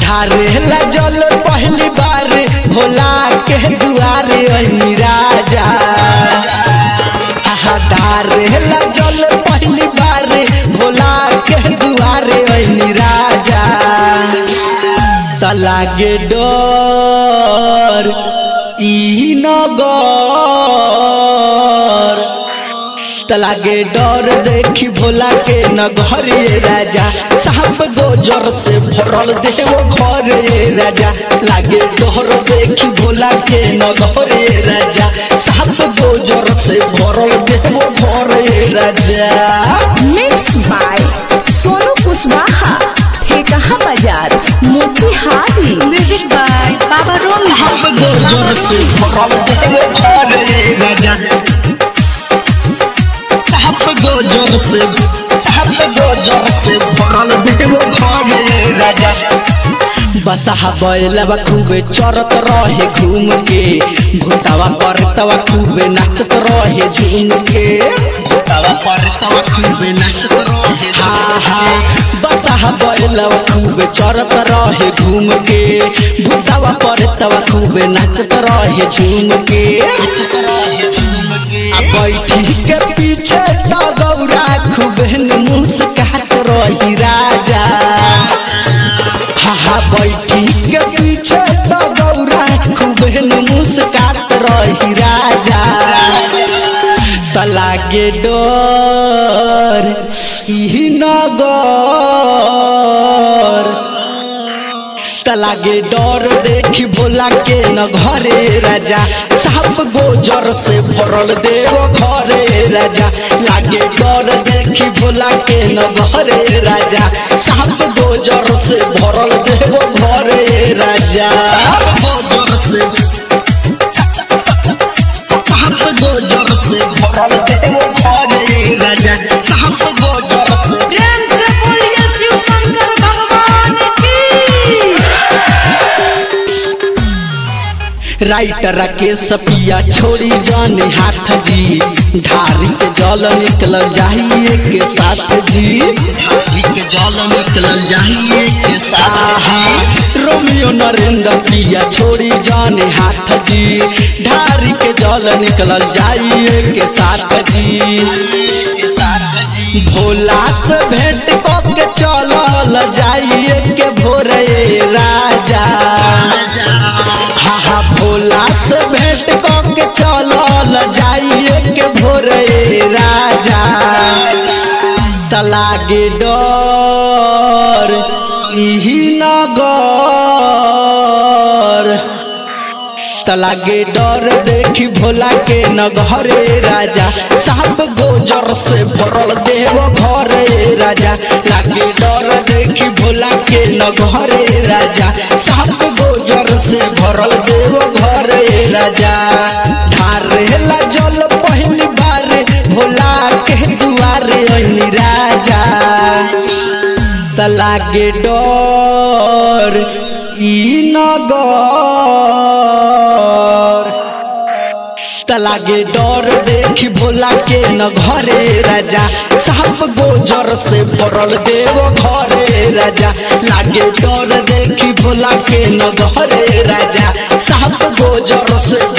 ढारेला जल पहली बार भोला के दुआरे अनी राजा आहा, ढारेला जल पहली बार भोला के दुआरे अनी राजा त लागे डर ई नगर त लागे डर देखी भोला के नगरे राजा साहब गोजर से भरल देव घर राजा लागे डर देखी भोला के नगरे राजा साहब गोजर से भरल देव घर राजा mix by Sonu Kushwaha Thekaha Bazar Motihari music by बाबा रोम साहब गोजर से भरल देव घर राजा साहब गोजर से साहब गोजर से भरल देव घर राजा बसहा बैलवा खूबे चरत रहे घूम के भूतावा परतवा खूबे नाचत रहे झूम के भूतावा परतवा खूबे नाचत रहे हा हा बसहा बैलवा खूबे चरत रहे घूम के भूतावा परतवा खूबे नाचत रहे झूम के आ बैठी के पीछे तो गौरा खूबे मुस्कात रही राजा हा हा बैठी के पीछे तो गौरा खूबे मुस्कात रही राजा त लागे डर ई नगर त लागे डर देखी भोला के न घरे राजा साहब गोजर से भरल देव घरे राजा लागे डर देखी भोला के न घरे राजा साहब गोजर से भरल देव घरे राजा गोजर से साहब गोजर से भरल देव घरे राजा साहब गोजर से प्रेम से बोलिए शिव शंकर भगवान की राइटर के सपिया छोड़ी जाने हाथ जी ढारी के जल निकल जाइए के साथ जी ढारी के जल निकल जाइए के साथ रोमियो नरेंद्र प्रिया छोड़ी जाने हाथ जी ढारी के जल निकल जाइए के साथ जी भोला से भेंट कब के चलल जाइए के भोरे राजा हा हा भोला से भेंट कऽ के चलल जाइए के भोरे राजा त लागे डर इही नगर त लागे डर देखी भोला के न घरे राजा साहब गोजर से भरल देव घरे राजा लागे डर देखी भोला के न घरे राजा साहब गोजर से भरल देव घरे राजा ढारेला जल पहली बार भोला के दुआरे अनी राजा त लागे डर ई नगर त लागे डर देखी भोला के न घरे राजा साहब गोजर से भरल देव घरे राजा लागे डर देखी भोला के न घरे राजा साहब गोजर से